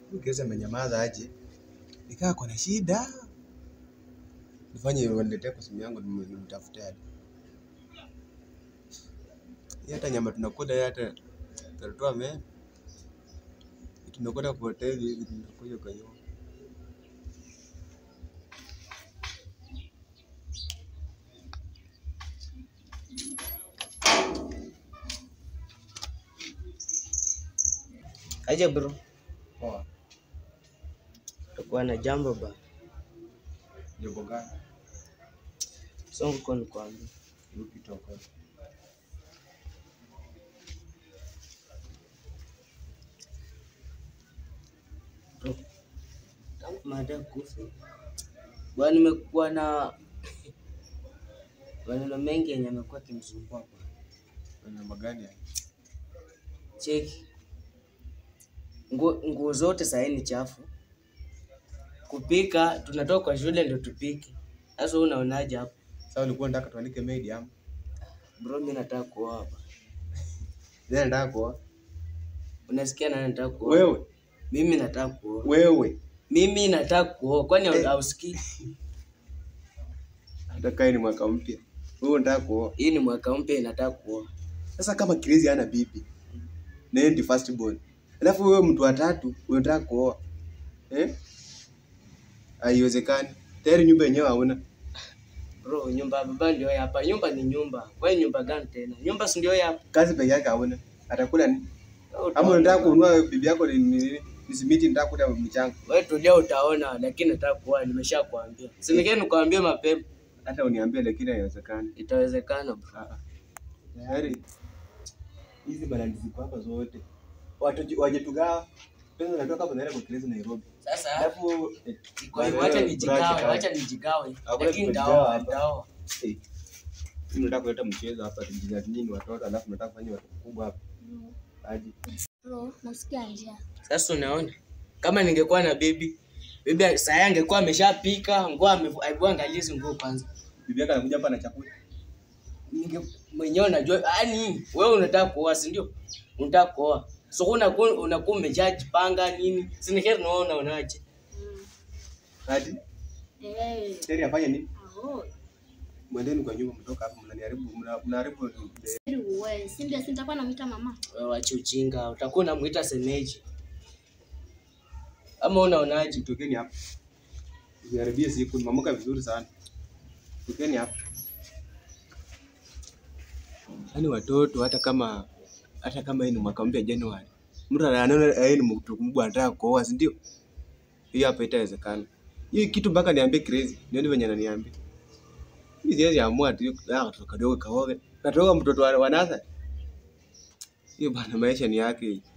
Huyu Grace amenyamaza aje? Nikaa kuna shida. Nifanye waniletee kwa simu yangu nim- nimtafute hadi. Hii hata nyama tunakula hii hata tutatoa me. Tunakula kwa hoteli hivi tunakuja kwa nyumba. Aje bro, Poa. takuwa na jambo ba. Jambo gani? Songo kwa nikwambia. Yupi toka? Bro, tangu mada kufa. Bwana nimekuwa na maneno mengi yenye amekuwa kimsumbua bwana. Kuna namba gani haya? Cheki. Nguo nguo zote sahii ni chafu. Kupika tunatoka kwa shule ndio tupike. Sasa wewe unaonaje hapo? Sasa ulikuwa unataka tuandike maid ama? Bro, mimi nataka kuoa hapa. Yeye anataka kuoa. Unasikia nani nataka kuoa? Wewe, Mimi nataka kuoa. wewe. Mimi nataka kuoa. Kwani Eh. hausikii? Hata kai ni mwaka mpya. Wewe unataka kuoa. Hii ni mwaka mpya inataka kuoa. Sasa kama Crazy hana bibi na yeye ndi first born, alafu wewe mtu wa tatu unataka kuoa eh? Haiwezekani. Tayari nyumba yenyewe hauna. Bro, nyumba ya baba ndio hii hapa. Nyumba ni nyumba. Wewe nyumba gani tena? Nyumba si ndio hii hapa? Kazi peke yake hauna. Atakula nini? Wewe Ama utaona. unataka kununua bibi yako ni ni- ni simiti, nataka kula mchanga. Wewe tulia utaona, lakini nataka kuoa, nimeshakwambia. Si ningeni nikwambie mapema. Hata uniambie, lakini haiwezekani. Itawezekana bro. Ah, ah. Tayari hizi balance ziko hapa zote, watu wajetugawa pesa zinatoka hapa zinaenda kwa Crazy Nairobi, Sasa alafu eh, iko hivyo, acha nijigawe, acha nijigawe. Hakuna Lakini kujigawa ndaoa, hapa. ndaoa. Eh, mimi nataka kuleta mchezo hapa tujinga nini watoto alafu nataka kufanya watu kubwa hapa. Aje. Bro, nasikia njaa. Sasa unaona? Kama ningekuwa na bibi, bibi saa angekuwa ameshapika, nguo amevu angalizi nguo kwanza. Bibi yake anakuja hapa na chakula. Ninge mwenyewe unajua, yani wewe unataka kuoa, si ndio? Unataka kuoa. So unakuwa unakuwa umeshajipanga nini? Si ni heri unaona unaje? Hadi Eh, tayari afanye nini? aho. Mwendeni kwa nyumba mtoka hapa mnaniharibu mna- mnaharibu Ili uwe, si ndio si nitakuwa namwita mama. Wewe wache ujinga, utakuwa unamuita semeji. Ama unaonaje? tokeni hapa. Usiharibie siku, nimeamka vizuri sana. Tokeni hapa. Yaani watoto hata kama hata kama hii ni mwaka mpya Januari. Mtu anaona yeye ni mtu mkubwa anataka kuoa, si ndio? Hiyo hapa itawezekana. Hii kitu mpaka niambie Crazy, nione venye ananiambia. Mimi siwezi amua tu ah katoto kadogo kaoge. Katoka mtoto wa wa nasa. Hiyo bana maisha ni yake.